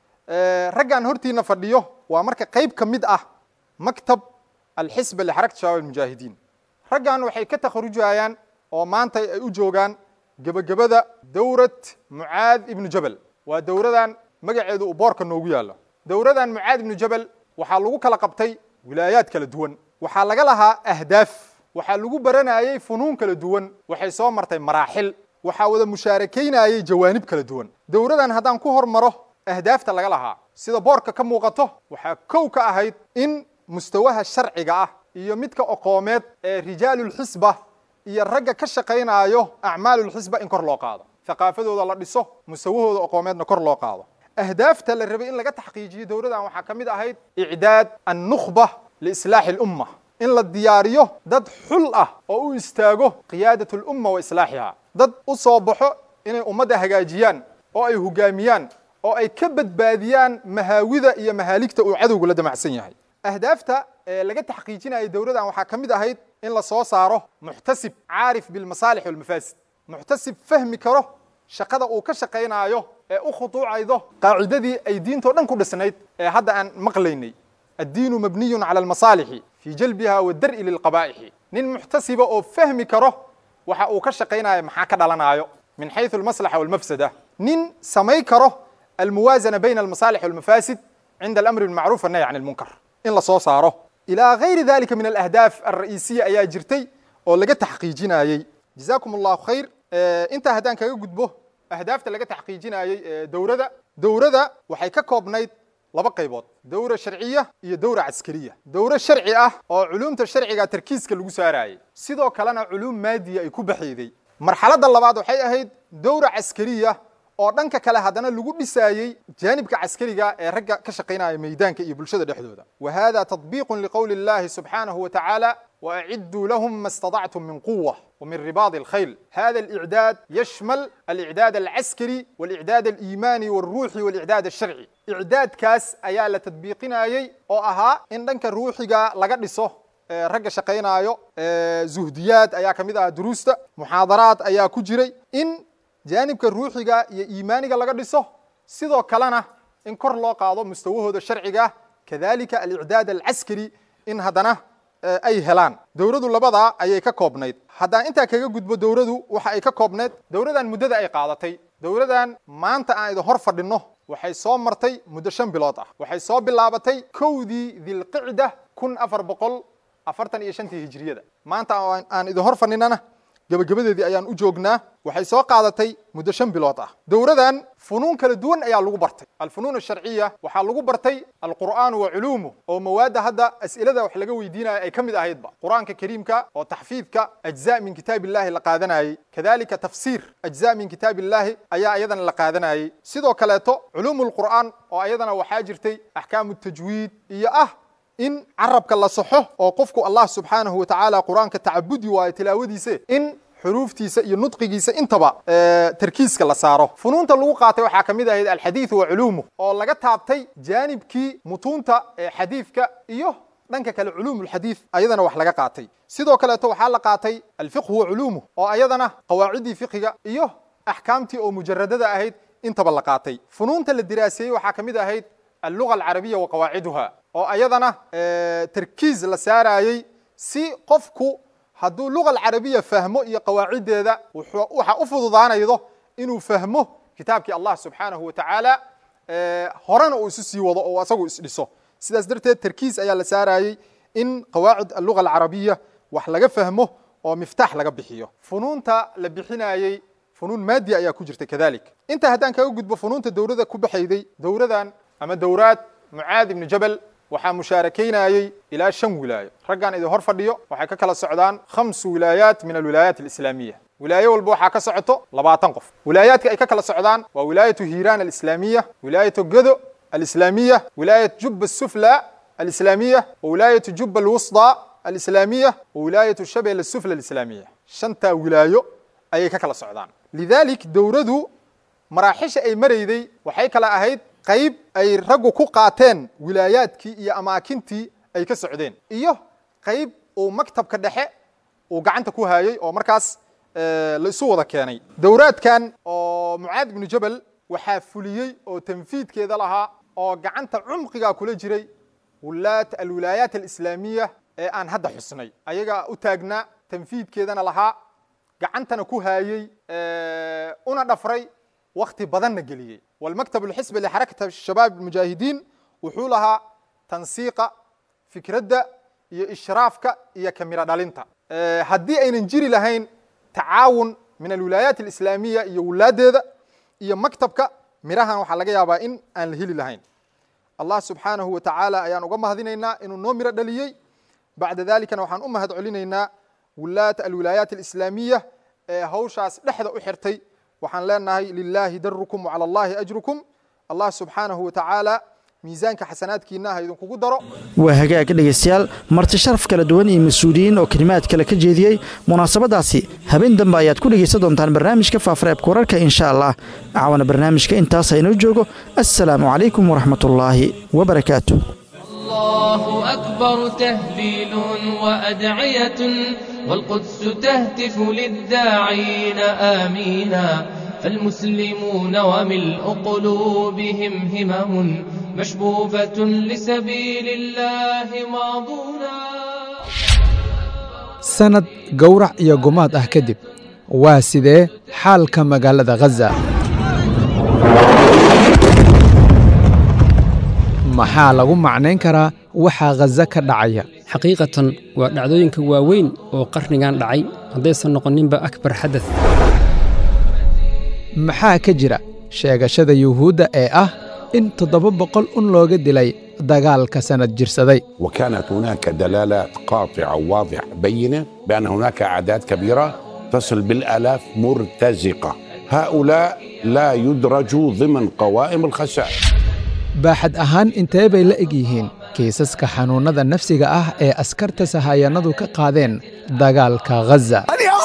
raggan hortiina fadhiyo waa marka qayb ka mid ah maktab alxisba lixarakta shabaab almujaahidiin raggan waxay ka takharujayaan oo maanta ay u joogaan gebagabada dowrad mucaad ibnu jabal waa dowradan magaceedu uu boorka noogu yaallo dowradan mucaad ibnu jabal waxaa lagu kala qabtay wilaayaad kala duwan waxaa laga lahaa ahdaaf waxaa lagu baranayey funuun kala duwan waxay soo martay maraaxil waxaa wada mushaarakaynayey jawaanib kala duwan dowradan haddaan ku hormaro ahdaafta laga lahaa sida boorka ka muuqato waxaa kow ka ahayd in mustawaha sharciga ah iyo midka oqoomeed ee rijaalulxisba iyo ragga ka shaqaynaayo acmaalulxisba in kor loo qaado thaqaafadooda la dhiso mustawahooda oqoomeedna kor loo qaado ahdaafta la rabay in laga taxqiijiyo dowladan waxaa ka mid ahayd icdaad annukhba liislaaxi lumma in la diyaariyo dad xul ah oo u istaago qiyaadat lumma wa islaaxiha dad u soo baxo inay ummadda hagaajiyaan oo ay hogaamiyaan oo ay ka badbaadiyaan mahaawida iyo mahaaligta uu cadowgu la damacsan yahay ahdaafta ee laga taxqiijinayay dowladan waxaa ka mid ahayd in la soo saaro muxtasib caarif bilmasaalix walmafaasid muxtasib fahmi karo shaqada uu ka shaqaynaayo ee u khuduucaydo qaacidadii ay diintoo dhan ku dhisnayd ee hadda aan maqlaynay addiinu mabniyun cala almasaalixi fii jalbiha wadar'i lilqabaa'ixi nin muxtasiba oo fahmi karo waxa uu ka shaqaynayo maxaa ka dhalanaayo min xayثu almaslaxa walmafsada nin samay karo almuwaazana bayna almasaalix walmafaasid cinda alamri bilmacruuf wannahy can almunkar in la soo saaro ilaa gayri dalika min alahdaaf alra'isiya ayaa jirtay oo laga taxqiijinayey jazakum allahu khayr intaa haddaan kaga gudbo ahdaafta laga taxqiijinayey dowrada dowrada waxay ka koobnayd laba qaybood dowra sharciya iyo dowra caskariya dowro sharci ah oo culumta sharciga tarkiiska lagu saarayey sidoo kalena culuum maadiya ay ku baxeeday marxaladda labaad waxay ahayd dowra caskariya oo dhanka kale haddana lagu dhisaayey jaanibka caskariga ee ragga ka shaqaynaya meydaanka iyo bulshada dhexdooda wa hada tadbiiqun liqowli illahi subxaanahu wa tacaala وأعدوا لهم ما استطعتم من قوة ومن رباط الخيل هذا الإعداد يشمل الإعداد العسكري والإعداد الإيماني والروحي والإعداد الشرعي إعداد كاس أيا لتطبيقنا أي أو أها إن دنك الروحي لقد نصه ragga shaqaynaayo zuhdiyaad ayaa ka mid ah duruusta muxaadaraad ayaa ku jiray in jaanibka ruuxiga iyo iimaaniga laga dhiso sidoo kalena in kor loo qaado mustawahooda sharciga kadalika alicdaad alcaskari in haddana ay helaan dowladu labadaa ayay ka koobnayd haddaan intaa kaga gudbo dowladu waxa ay ka koobnayd dowladan muddada ay qaadatay dowladan maanta aan idin hor fadhinno waxay soo martay muddo shan bilood ah waxay soo bilaabatay kowdii dilqicda kun afar boqol afartan iyo shantii hijriyada maanta aan idin hor fadhinana gebagabadeedii ayaan u joognaa waxay soo qaadatay muddo shan bilood ah dowladan funuun kala duwan ayaa lagu bartay alfunuun asharciya waxaa lagu bartay alqur'aanu wa culuumuh oo mawaadda hadda as'ilada wax laga weydiinaya ay ka mid ahaydba qur'aanka kariimka oo taxfiidka ajza min kitaab illahi la qaadanayey kadalika tafsiir ajza min kitaab illahi ayaa iyadana la qaadanayey sidoo kaleeto culuumu lqur'aan oo iyadana waxaa jirtay axkaamu tajwiid iyo ah in carabka la saxo oo qofku allah subxaanahu wa tacaala qur'aanka tacabudi waayo tilaawadiise in xuruuftiisa iyo nudqigiisa intaba tarkiiska la saaro funuunta lagu qaatay waxaa ka mid ahayd alxadiidu wa culuumuh oo laga taabtay jaanibkii mutuunta ee xadiidka iyo dhanka kale culuum lxadiid ayadana wax laga qaatay sidoo kaleeto waxaa la qaatay alfiqhu wa culuumuh oo ayadana qawaaciddii fiqiga iyo axkaamtii oo mujaradada ahayd intaba la qaatay funuunta la diraaseeyey waxaa ka mid ahayd alluga alcarabiya wa qawaaciduha oo ayadana tarkiis la saarayey si qofku hadduu luga alcarabiya fahmo iyo qawaaciddeeda waxa u fududaanaydo inuu fahmo kitaabkii allah subxaanahu wa tacaala horena uu isu sii wado oo asagu isdhiso sidaas darteed tarkiis ayaa la saarayey in qawaacid alluga alcarabiya wax laga fahmo oo miftaax laga bixiyo funuunta la bixinayey funuun maadi ayaa ku jirta kadalik intaa haddaan kaga gudbo funuunta dowlada ku baxayday dowladan ama dowraad mucaad ibnu jabal waxaa mushaarakaynayey ilaa shan wilaayo raggan idin hor fadhiyo waxay ka kala socdaan khamsu wilaayaat min alwilaayaat alislaamiya wilaayo walba waxaa ka socoto labaatan qof wilaayaadka ay ka kala socdaan waa wilaayatu hiiraan alislaamiya wilaayatu godo alislaamiya wilaayat jubba asufla alislaamiya wa wilaayatu jubba alwusda alislaamiya wa wilaayatu shabel asufla alislaamiya shantaa wilaayo ayay ka kala socdaan lidalik dowladu maraaxisha ay marayday waxay kala ahayd qayb ay raggu ku qaateen wilaayaadkii iyo amaakintii ay ka socdeen iyo qayb uu maktabka dhexe uu gacanta ku hayey oo markaas la isu wada keenay dowraadkan oo mucaad ibnu jabal waxaa fuliyey oo tanfiidkeeda lahaa oo gacanta cumqiga kula jiray wulaat alwilaayaat alislaamiya ee aan hadda xusnay ayagaa u taagnaa tanfiidkeedana lahaa gacantana ku haayey una dhafray wakti badanna geliyey walmaktab alxisbi lixarakata shabaab almujaahidiin wuxuu lahaa tansiiqa fikradda iyo ishraafka iyo kamiro dhalinta haddii aynan jiri lahayn tacaawun min alwilaayaat alislaamiya iyo wulaaddeeda iyo maktabka mirahan waxaa laga yaabaa in aan la heli lahayn allah subxaanahu wa tacaala ayaan uga mahadinaynaa inuu noo miro dhaliyey bacda dalikana waxaan u mahad celinaynaa wulaat alwilaayaat alislaamiya ee hawshaas dhexda u xirtay waxaan leenahay lilaahi darukum wacala allahi ajrukum allah subxaanahu wa tacaala miisaanka xasanaadkiina ha idinkugu daro waa hagaag dhegaystayaal marti sharaf kala duwan iyo mas-uuliyiin oo kelimaad kale ka jeediyey munaasabadaasi habeen dambe ayaad ku dhegaysan doontaan barnaamijka faafareebka wararka insha allah caawana barnaamijka intaas inoo joogo assalaamu calaykum waraxmatullaahi wabarakaatu الله أكبر تهليل وأدعية والقدس تهتف للداعين آمينا فالمسلمون وملء قلوبهم همم مشبوبة لسبيل الله ماضونا sanad gowrac iyo gumaad ah kadib waa sidee xaalka magaalada khaza maxaa lagu macnayn karaa waxaa khaza ka dhacaya xaqiiqatan waa dhacdooyinka waaweyn oo qarnigan dhacay haddaysan noqoninba akbar xadad maxaa ka jira sheegashada yuhuudda ee ah in toddoba boqol un looga dilay dagaalka sanad jirsaday وكانت هناك دلالات قاطعة وواضحة بينة بأن هناك أعداد كبيرة تصل بالآلاف مرتزقة هؤلاء لا يدرجوا ضمن قوائم الخسائر baaxad ahaan intee bay la eg yihiin kiisaska xanuunnada nafsiga ah ee askarta sahayanadu ka qaadeen dagaalka ghaza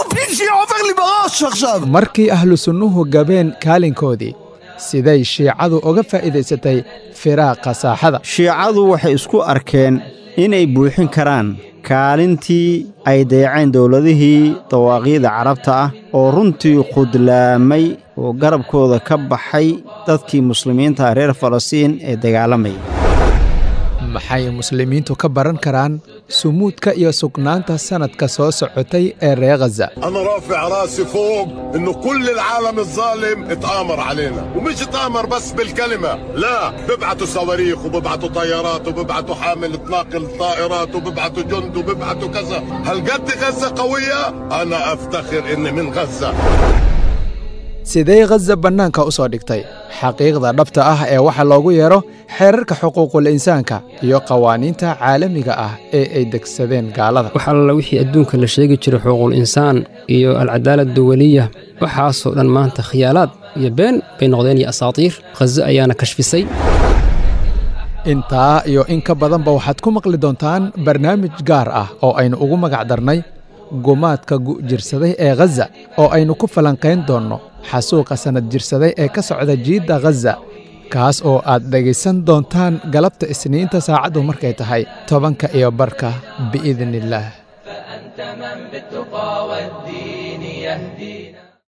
markii ahlu sunnuhu gabeen kaalinkoodii siday shiicadu uga faa'iidaysatay firaaqa saaxada shiicadu waxay isku arkeen inay buuxin karaan kaalintii ay dayaceen dowladihii dawaaqiida carabta ah oo runtii khudlaamay oo garabkooda ka baxay dadkii muslimiinta reer falastiin ee dagaalamaya maxay muslimiintu ka baran karaan sumuudka iyo sugnaanta sannadka soo socotay ee reer ghaza انا رافع راسي فوق انه كل العالم الظالم اتآمر علينا ومش اتآمر بس بالكلمة لا ببعتوا صواريخ وببعتوا طيارات وببعتوا حامل تناقل طائرات وببعتوا جند وببعتوا كذا هل قد غزة قوية انا افتخر اني من غزة sidee ghaza bannaanka u soo dhigtay xaqiiqda dhabta ah ee waxa loogu yeero xeerarka xuquuqul insaanka iyo qawaaniinta caalamiga ah ee ay degsadeen gaalada wax alla wixii adduunka la sheegi jiray xuquuqul insaan iyo alcadaalad duwaliya waxaasoo dhan maanta khiyaalaad iyo been bay noqdeen iyo asaatiir khazo ayaana kashfisay intaa iyo in ka badanba waxaad ku maqli doontaan barnaamij gaar ah oo aynu ugu magac darnay gumaadka gu'jirsaday ee ghaza oo aynu ku falanqayn doonno xasuuqa sannad jirsaday ee ka socda jiidda ghaza kaas oo aad dhegaysan doontaan galabta isniinta saacaddu markay tahay tobanka iyo barka biidni illaah فأنت من بالتقى والدين يهدينا